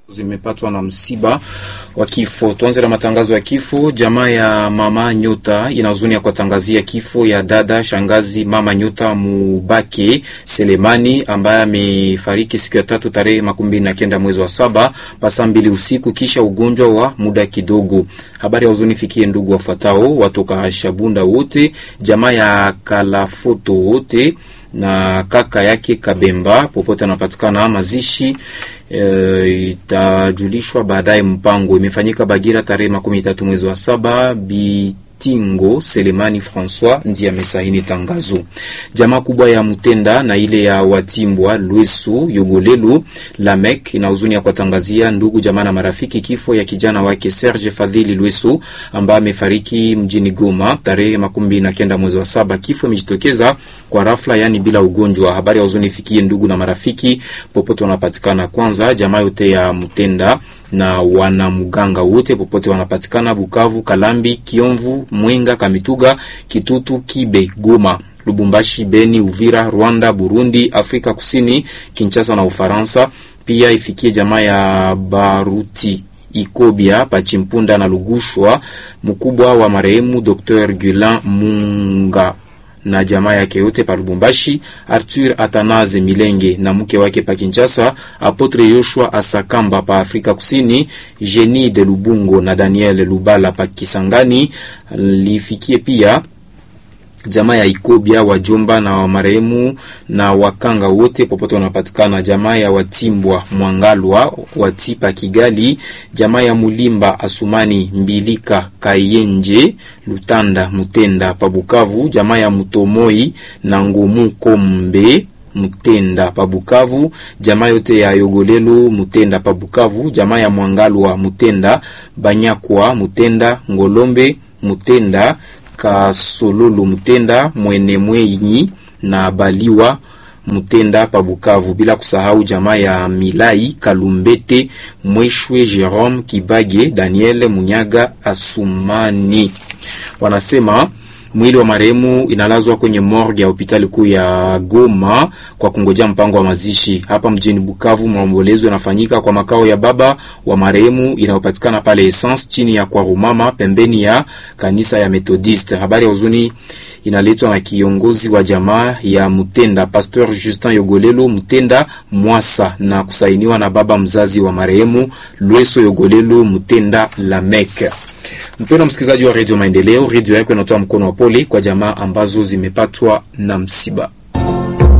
zimepatwa na msiba wa kifo. Tuanze na matangazo ya kifo. Jamaa ya mama Nyota ina huzuni ya kuwatangazia kifo ya dada shangazi mama Nyota Mubake Selemani ambaye amefariki siku ya tatu tarehe makumi mbili na kenda mwezi wa saba pasa mbili usiku kisha ugonjwa wa muda kidogo. Habari ya huzuni fikie ndugu wafuatao watoka Shabunda wote, jamaa ya Kalafoto wote na kaka yake Kabemba popote anapatikana. Mazishi e, itajulishwa baadaye. Mpango imefanyika Bagira tarehe makumi tatu mwezi wa saba bi Tingo Selemani Francois ndiye amesaini tangazo. Jamaa kubwa ya Mutenda na ile ya Watimbwa Lwesu Yogolelu Lamek ina huzuni ya kuwatangazia ndugu jamaa na marafiki kifo ya kijana wake Serge Fadhili Lwesu ambaye amefariki mjini Goma tarehe makumi mbili na kenda mwezi wa saba. Kifo imejitokeza kwa rafla, yani bila ugonjwa. Habari ya huzuni ifikie ndugu na marafiki popote wanapatikana. Kwanza jamaa yote ya Mutenda na wanamganga wote popote wanapatikana Bukavu, Kalambi, Kiomvu, Mwenga, Kamituga, Kitutu, Kibe, Goma, Lubumbashi, Beni, Uvira, Rwanda, Burundi, Afrika Kusini, Kinshasa na Ufaransa. Pia ifikie jamaa ya Baruti Ikobia Pachimpunda na Lugushwa, mkubwa wa marehemu Dr. Gulan Munga na jamaa yake yote pa Lubumbashi, Arthur Atanaze Milenge na mke wake pa Kinshasa, Apotre Yoshua Asakamba pa Afrika Kusini, Jenny de Lubungo na Daniel Lubala pa Kisangani. Lifikie pia jamaa ya Ikobia wajomba na wa marehemu na wakanga wote popote wanapatikana, jamaa ya Watimbwa Mwangalwa Watipa Kigali, jamaa ya Mulimba Asumani Mbilika Kayenje Lutanda Mutenda Pabukavu, jamaa ya Mutomoi na Ngumu Kombe Mutenda Pabukavu, jamaa yote ya Yogolelo Mutenda Pabukavu, jamaa ya Mwangalwa Mutenda Banyakwa Mutenda Ngolombe Mutenda Kasololo Mutenda Mwene Mwenyi na Baliwa Mutenda pa Bukavu, bila kusahau jamaa ya Milai Kalumbete Mweshwe Jerome Kibage Daniel Munyaga Asumani. Wanasema mwili wa marehemu inalazwa kwenye morgue ya hospitali kuu ya Goma kwa kungojea mpango wa mazishi. Hapa mjini Bukavu, maombolezo yanafanyika kwa makao ya baba wa marehemu inayopatikana pale Essence chini ya kwa Rumama pembeni ya kanisa ya Methodiste. Habari ya huzuni inaletwa na kiongozi wa jamaa ya Mutenda Pasteur Justin Yogolelo Mutenda Mwasa na kusainiwa na baba mzazi wa marehemu Lweso Yogolelo Mutenda Lamek. Mpendwa msikilizaji wa Radio Maendeleo, redio yako inatoa mkono wa pole kwa jamaa ambazo zimepatwa na msiba.